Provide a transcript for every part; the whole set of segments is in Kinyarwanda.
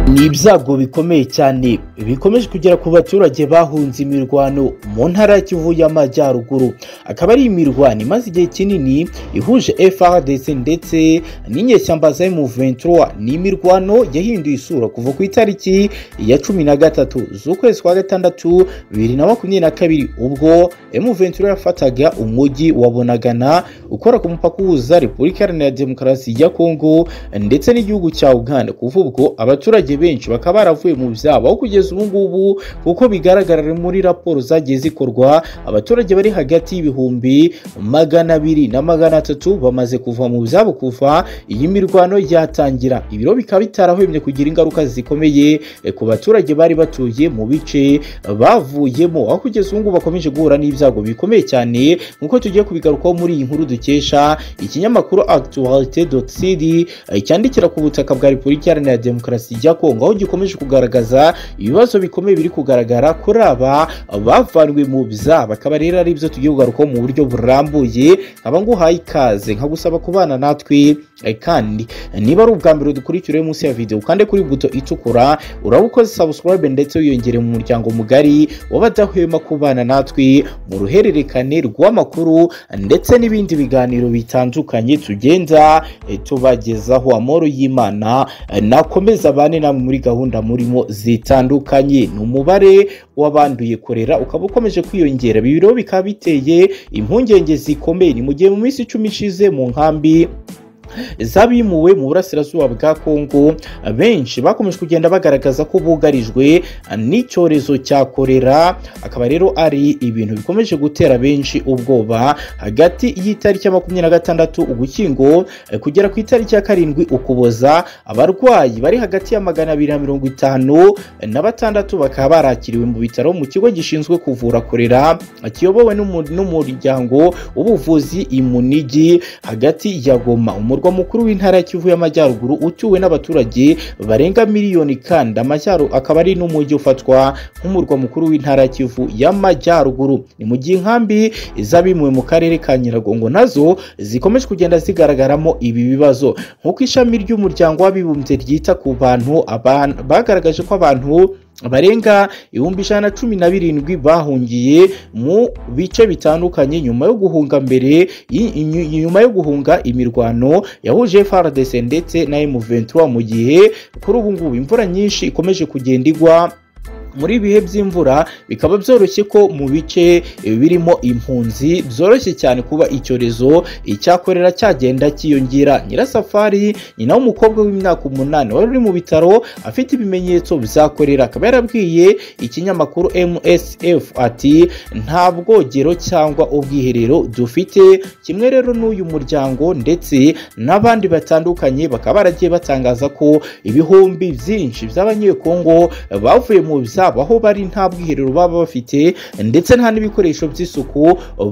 ni ibyago bikomeye cyane bikomeje kugera ku baturage bahunze imirwano mu ntara ya kivu y'amajyaruguru akaba ari imirwano imaze igihe kinini ihuje frdc ndetse n'inyeshyamba za m23 ni imirwano yahinduye isura kuva ku itariki ya cumi na gatatu z'ukwezi kwa gatandatu bibiri na makumyabiri na kabiri ubwo m23 yafataga umujyi wa bunagana ukora ku mupaka uhuza repubulika iharanira demokarasi ya kongo ndetse n'igihugu cya uganda kuva ubwo abaturage benshi bakaba baravuye mu byabo aho kugeza ubu ngubu kuko bigaragara muri raporo zagiye zikorwa abaturage bari hagati y'ibihumbi magana abiri na magana atatu bamaze kuva mu byabo kuva iyi mirwano yatangira ibiro bikaba bitarahwemye kugira ingaruka zikomeye eh, ku baturage bari batuye mu bice bavuyemo aho kugeza ubu ngubu bakomeje guhura n'ibyago bikomeye cyane nk'uko tugiye kubigarukaho muri iyi nkuru dukesha ikinyamakuru actualite cd eh, cyandikira ku butaka bwa repubulika iharanira demokarasi ya kongo aho gikomeje kugaragaza ibibazo bikomeye biri kugaragara kuri aba bavanwe mu byabo akaba rero ari byo tugiye kugarukaho mu buryo burambuye nkaba nguhaye ikaze nkagusaba kubana natwe eh, kandi niba ari ubwa mbere dukurikira uri munsi ya videwo ukande kuri buto itukura urabukoze subscribe ndetse wiyongere mu muryango mugari w'abadahwema kubana natwe mu ruhererekane rw'amakuru ndetse n'ibindi biganiro bitandukanye tugenda eh, tubagezaho amoro y'imana eh, nakomeza abane namwe muri gahunda murimo zitandukanye ni umubare w'abanduye korera ukaba ukomeje kwiyongera ibi biro bikaba biteye impungenge zikomeye ni mu gihe mu minsi icumi ishize mu nkambi zabimuwe mu burasirazuba bwa kongo benshi bakomeje kugenda bagaragaza ko bugarijwe n'icyorezo cya korera akaba rero ari ibintu bikomeje gutera benshi ubwoba hagati y'itariki ya makumyabiri na gatandatu ugushyingo eh, kugera ku itariki ya karindwi ukuboza abarwayi bari hagati ya magana abiri na mirongo itanu eh, na batandatu bakaba barakiriwe mu bitaro mu kigo gishinzwe kuvura korera eh, kiyobowe n'umu- n'umuryango w'ubuvuzi imunigi hagati ya goma umurwa umurwa mukuru w'intara ya kivu y'amajyaruguru utuwe n'abaturage barenga miliyoni kandi amajyaruguru akaba ari n'umujyi ufatwa nk'umurwa mukuru w'intara ya kivu y'amajyaruguru ni mu gihe inkambi z'abimuwe mu karere ka nyiragongo nazo zikomeje kugenda zigaragaramo ibi bibazo nk'uko ishami ry'umuryango w'abibumbye ryita ku bantu aban- bagaragaje ko abantu barenga ibihumbi ijana na cumi na birindwi bahungiye mu bice bitandukanye nyuma yo guhunga mbere yi- inyu- nyuma yo guhunga imirwano yahuje FARDC ndetse na M23 mu gihe kuri ubu ngubu imvura nyinshi ikomeje kugenda igwa muri ibi bihe by'imvura bikaba byoroshye ko mu bice eh, birimo impunzi byoroshye cyane kuba icyorezo icyakorera cyagenda cyiyongera nyirasafari nyina w'umukobwa w'imyaka umunani wari uri mu bitaro afite ibimenyetso bizakorera akaba yarabwiye ikinyamakuru msf ati nta bwogero cyangwa ubwiherero dufite kimwe rero n'uyu muryango ndetse n'abandi batandukanye bakaba baragiye batangaza ko ibihumbi byinshi by'abanyekongo bavuye mu byabo aho bari nta bwiherero baba bafite ndetse nta n'ibikoresho by'isuku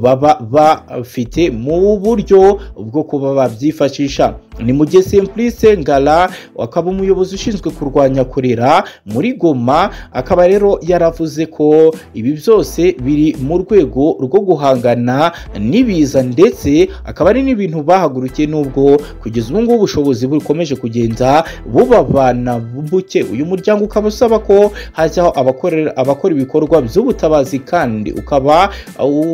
baba bafite mu buryo bwo kuba babyifashisha ni mu gihe simplice ngara akaba umuyobozi ushinzwe kurwanya korera muri goma akaba rero yaravuze ko ibi byose biri mu rwego rwo guhangana n'ibiza ndetse akaba ari n'ibintu bahagurukiye nubwo kugeza ubu ngubu ubushobozi bukomeje kugenda bubabana buke uyu muryango ukaba usaba ko hajyaho abakorera- abakora ibikorwa by'ubutabazi kandi ukaba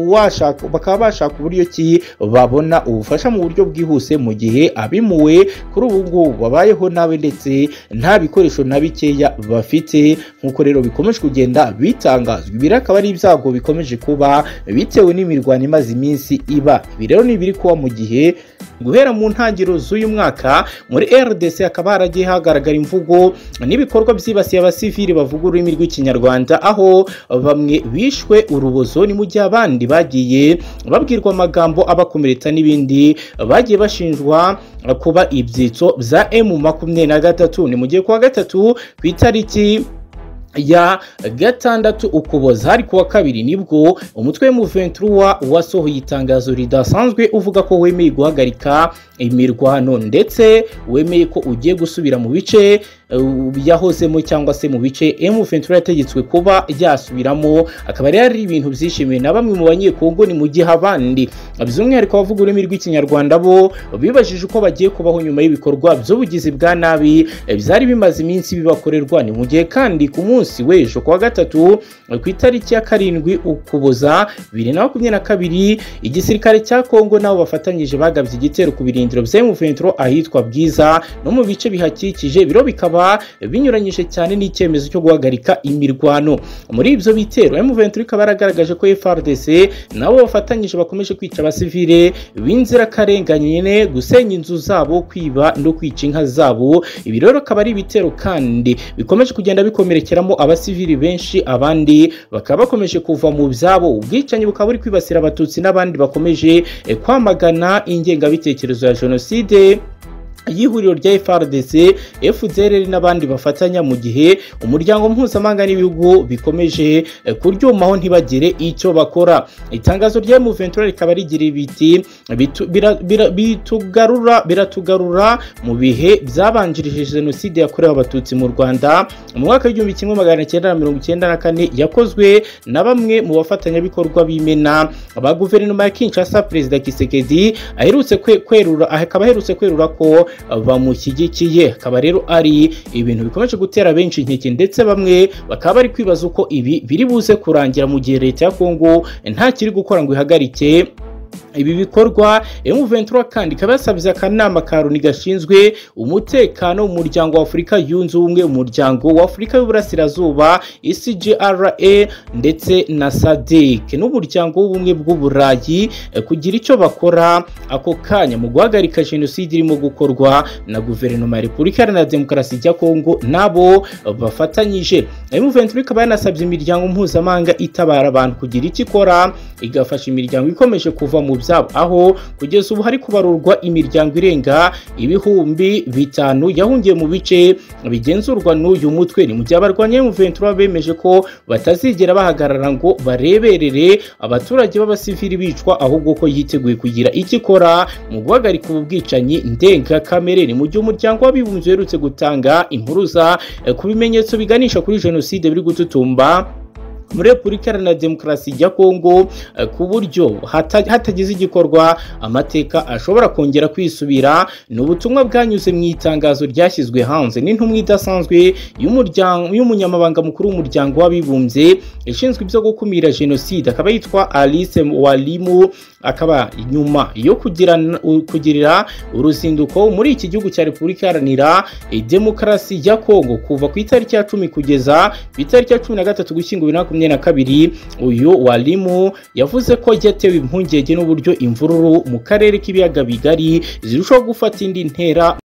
washaka bakaba bashaka uburyo ki babona ubufasha mu buryo bwihuse mu gihe abimu bamuwe kuri ubu ngubu babayeho nawe ndetse nta bikoresho na bikeya bafite nk'uko rero bikomeje kugenda bitangazwa ibi rero akaba ari ibyago bikomeje kuba bitewe n'imirwano imaze iminsi iba ibi rero ni ibiri kuba mu gihe guhera mu ntangiriro z'uyu mwaka muri rdc hakaba haragiye hagaragara imvugo n'ibikorwa byibasiye abasivili bavuga ururimi rw'ikinyarwanda aho bamwe bishwe urubozo ni mu gihe abandi bagiye babwirwa amagambo abakomeretsa n'ibindi bagiye bashinjwa kuba ibyitso bya emu makumyabiri na gatatu ni mu gihe kuwa gatatu ku itariki ya gatandatu ukuboza hari kuwa kabiri nibwo umutwe w'umuventura wasohoye itangazo ridasanzwe uvuga ko wemeye guhagarika imirwano ndetse wemeye ko ugiye gusubira mu bice yahozemo cyangwa se mu bice emu ventura yategetswe kuba yasubiramo akaba rero ari ibintu byishimiwe na bamwe mu banyekongo ni mu gihe abandi by'umwihariko abavuga ururimi rw'ikinyarwanda bo bibajije uko bagiye kubaho nyuma y'ibikorwa by'ubugizi bwa nabi byari bimaze iminsi bibakorerwa ni mu gihe kandi ku munsi w'ejo kuwa gatatu ku itariki ya karindwi ukuboza bibiri na makumyabiri na kabiri igisirikare cya kongo nabo bafatanyije bagabye igitero ku birindiro by'emu ventura ahitwa bwiza no mu bice bihakikije biro bikaba binyuranyije cyane n'icyemezo cyo guhagarika imirwano muri ibyo bitero emu ventura ikaba yaragaragaje ko frdc nabo bafatanyije bakomeje kwica abasivile b'inzirakarengane gusenya inzu zabo kwiba no kwica inka zabo ibi rero akaba ari ibitero kandi bikomeje kugenda bikomerekeramo abasivili benshi abandi bakaba bakomeje kuva mu byabo ubwicanyi bukaba buri kwibasira abatutsi n'abandi bakomeje eh, kwamagana ingengabitekerezo ya jenoside y'ihuriro rya FRDC, FDLR n'abandi bafatanya mu gihe umuryango mpuzamahanga n'ibihugu bikomeje eh, kuryumaho ntibagire icyo bakora itangazo rya M23 rikaba rigira ibiti bitu- bira- bira- bitugarura biratugarura mu bihe byabanjirije jenoside yakorewe abatutsi mu Rwanda mu mwaka w'igihumbi kimwe magana cyenda na mirongo icyenda na kane yakozwe na bamwe mu bafatanyabikorwa b'imena ba guverinoma ya Kinshasa perezida Kisekedi aherutse kwe- kwerura akaba aherutse kwerura ko bamushyigikiye akaba rero ari ibintu bikomeje gutera benshi inkeke ndetse bamwe bakaba bari kwibaza uko ibi biri buze kurangira mu gihe leta ya Kongo nta kiri gukora ngo ihagarike ibi bikorwa M23 kandi ikaba yasabye akanama ka Loni gashinzwe umutekano mu muryango wa Afurika yunze ubumwe umuryango wa Afurika y'uburasirazuba ICGRA ndetse na SADC n'umuryango w'ubumwe bw'uburayi eh, kugira icyo bakora ako kanya mu guhagarika jenoside irimo gukorwa na guverinoma ya Repubulika Iharanira Demokarasi ya Kongo nabo eh, bafatanyije M23 ikaba yanasabye imiryango mpuzamahanga itabara abantu kugira icyo ikora igafasha imiryango ikomeje kuva mu byabo aho kugeza ubu hari kubarurwa imiryango irenga ibihumbi bitanu yahungiye mu bice bigenzurwa n'uyu mutwe ni mu gihe abarwanya M23 bemeje ko batazigera bahagarara ngo bareberere abaturage b'abasivili bicwa ahubwo ko yiteguye kugira icyo ikora mu guhagarika ubu bwicanyi ndengakamere ni mu gihe umuryango w'abibumbye uherutse gutanga impuruza eh, ku bimenyetso biganisha kuri jenoside biri gututumba muri repubulika iharanira demokarasi ya kongo eh, ku buryo hata- hatagize igikorwa amateka ashobora kongera kwisubira ni ubutumwa bwanyuze mu itangazo ryashyizwe hanze n'intumwa idasanzwe y'umuryango- y'umunyamabanga mukuru w'umuryango w'abibumbye ishinzwe ibyo gukumira jenoside akaba yitwa alice walimu akaba nyuma yo kugira- kugirira uruzinduko muri iki gihugu cya repubulika iharanira eh, demokarasi ya kongo kuva ku itariki ya cumi kugeza ku itariki ya cumi na gatatu gushyingo bibiri na makumyabiri na kabiri uyu walimu yavuze ko yatewe impungenge n'uburyo imvururu mu karere k'ibiyaga bigari zirushaho gufata indi ntera